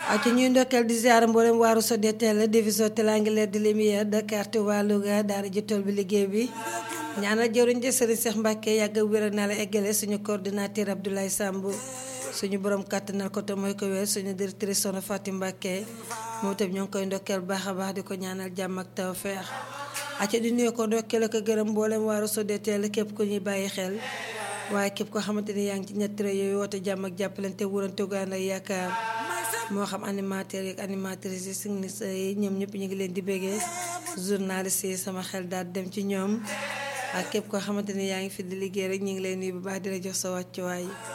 ak ñuy ndokkeel di ziar mboolem waaru Sodetel division triangulaire de lumière Dakar Touba Louga daara ji tool bi liggéey bi ñaanal jëwriñ ji Serigne Cheikh Mbacke yàgg wéral naa la eggale suñu coordinateur Abdoulaye Samb suñu borom kàttanal ko te mooy ko wér suñu directrice Soxna Fatim Mbacke moom itam ñoo ngi koy ndokkeel baax a baax di ko ñaanal jàmm ak tawfeex acca di nuyu ko ndokkeel ko gërëm mboolem waaru Sodetel képp ku ñuy bàyyi xel waaye képp koo xamante ni yaa ngi ci ñetti rajo yooyu woote jàmm ak jàppalante wurante gaan ak yaakaar moo xam animateur yi ak animatrice yi signiste yi ñoom ñëpp ñu ngi leen di béggee journaliste yi sama xel daal dem ci ñoom ak képp koo xamante ni yaa ngi fi di liggéey rek ñu ngi leen nuyu bu baax di la jox sa wàccuwaay